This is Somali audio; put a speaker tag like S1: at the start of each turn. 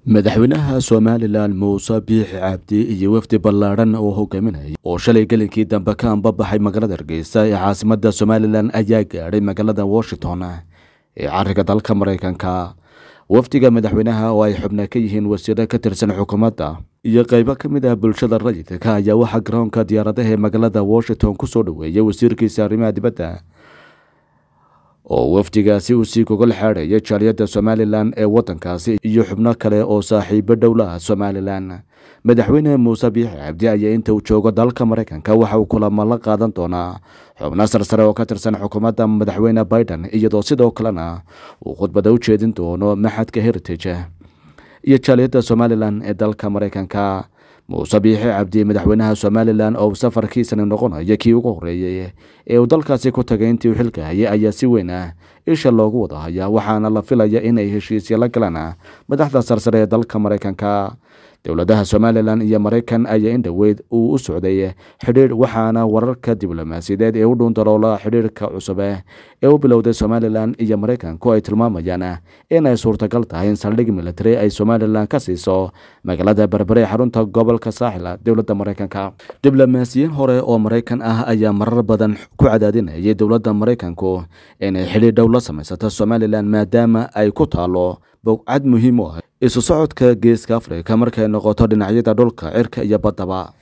S1: madaxweynaha somalilan muuse biixi cabdi iyo wafdi ballaadhan oo hogaaminaya oo shalay gelinkii dambe ka anbabaxay magaalada hargeysa ee caasimada somalilan ayaa gaadhay magaalada washington ee cariga dalka mareykanka wafdiga madaxweynaha oo ay xubna ka yihiin wasiiro ka tirsan xukuumadda iyo qeybo ka mid ah bulshada rayidka ayaa waxaa garoonka diyaaradaha ee magaalada washington kusoo dhoweeyay wasiirkiisa arrimaha dibadda oo wafdigaasi uu sii gogol xaadhaya jaaliyadda somalilan ee waddankaasi iyo xubno kale oo saaxiibo dhowlaha somalilan madaxweyne muuse biixi cabdi ayaa inta uu joogo dalka mareykanka waxa uu kulamo la qaadan doonaa xubno sarsare oo ka tirsan xukuumadda madaxweyne biden iyadoo sidoo kalena uu khudbada u jeedin doono maxadka heritage iyo jaaliyadda somalilan ee dalka mareykanka muuse biixi cabdi madaxweynaha somalilan oo safarkiisani noqonaya kii ugu horeeyey ee uu dalkaasi ku tagay intii uu xilka hayay ayaa si weyn ah isha loogu wada hayaa waxaana la filaya inay heshiisya la galaan madaxda sarsare ee dalka mareykanka dowladaha somalilan iyo mareykan ayaa in dhoweyd uu u socday xidhiidh waxaana wararka diblomaasiyadeed ee u dhuundaloola xidhiidhka cusub ee u bilowday somalilan iyo mareykanku ay tilmaamayaan inay suurtagal tahay in saldhig military ay somalilan ka siiso magaalada berbere ee xarunta gobolka saaxila dowladda mareykanka diblomaasiyiin hore oo mareykan ah ayaa marar badan ku cadaadinayay dowladda mareykanku inay xidhiidh dhow la samaysato somalilan maadaama ay ku taalo bogcad muhiim u ah isu socodka geeska afrika markay noqoto dhinacyada dhulka cirka iyo baddaba